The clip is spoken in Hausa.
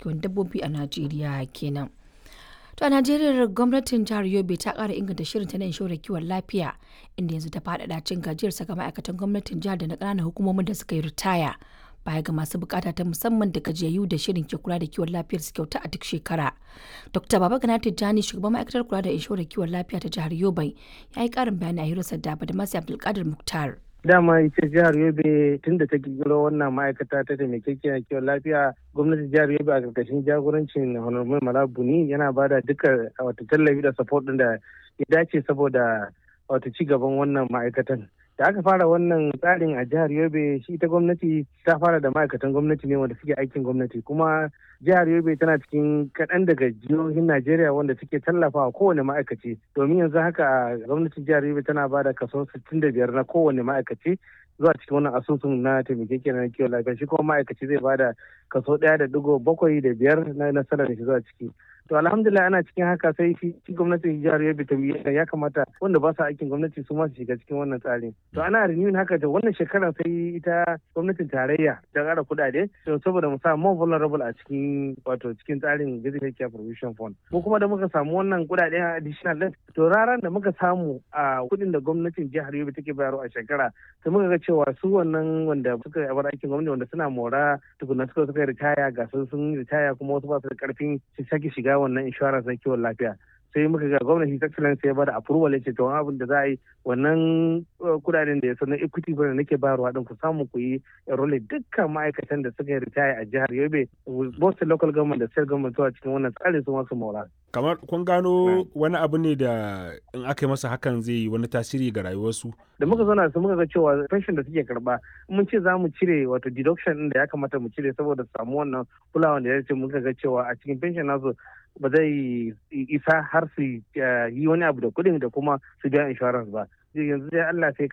kiwon dabbobi a Najeriya kenan. To a Najeriya gwamnatin jihar Yobe ta ƙara inganta shirin ta na inshorar kiwon lafiya inda yanzu ta faɗaɗa cin gajiyar saka ma'aikatan gwamnatin jihar da na ƙananan hukumomin da suka yi ritaya. Baya ga masu bukata ta musamman da gajiyayyu da shirin ke kula da kiwon lafiyar su kyauta a duk shekara. Dr. Baba Gana Tijjani shugaban ma'aikatar kula da inshorar kiwon lafiya ta jihar Yobe ya yi ƙarin bayani a hirarsa da Badamasi Abdulkadir Muktar. dama ita jihar yobe tun da ta kirkiro wannan ma'aikata ta taimakekiyar kiwon lafiya gwamnatin jihar yobe a karkashin jagorancin honorable malabuni yana ba da duka wata tallafi da support din da ya dace saboda wata ci gaban wannan ma'aikatan da aka fara wannan tsarin a jihar yobe shi ita gwamnati ta fara da ma'aikatan gwamnati ne wanda suke aikin gwamnati kuma jihar yobe tana cikin kaɗan daga jihohin najeriya wanda suke tallafawa kowane ma'aikaci domin yanzu haka gwamnatin jihar yobe tana ba da kaso 65 na kowane ma'aikaci zuwa cikin wannan asusun na taimakekiyar na kiwon lafiya shi kuma ma'aikaci zai ba da kaso ɗaya da digo bakwai da biyar na nasarar shi zuwa ciki to alhamdulillah ana cikin haka sai shi gwamnatin jihar yobe ta ya kamata wanda ba su aikin gwamnati su ma su shiga cikin wannan tsarin to ana renewing haka da wannan shekarar sai ita gwamnatin tarayya ta ƙara kuɗaɗe to saboda mu sa more vulnerable a cikin wato cikin tsarin basic care provision fund ko kuma da muka samu wannan kuɗaɗe additional din to raran da muka samu a kuɗin da gwamnatin jihar yobe take bayarwa a shekara sai muka ga cewa su wannan wanda suka yi bar aikin gwamnati wanda suna mora tukuna suka suka ritaya ga sun ritaya kuma wasu ba su da karfin su sake shiga wannan insurance na kiwon lafiya sai muka ga gwamnati ta excellence ya bada approval ya ce to abin da za a yi wannan kudaden da ya sanar equity fund nake bayarwa din ku samu ku yi enroll dukkan ma'aikatan da suka ritaya a jihar Yobe both local government da state government zuwa cikin wannan tsarin su masu mora kamar kun gano wani abu ne da in aka yi masa hakan zai yi wani tasiri ga rayuwarsu da muka zauna su muka ga cewa pension da suke karba mun ce za mu cire wato deduction din da ya kamata mu cire saboda samu wannan kulawa da ya ce muka ga cewa a cikin pension nasu ba zai isa har su yi wani abu da kuɗin da kuma su biya insurance ba yanzu dai Allah sai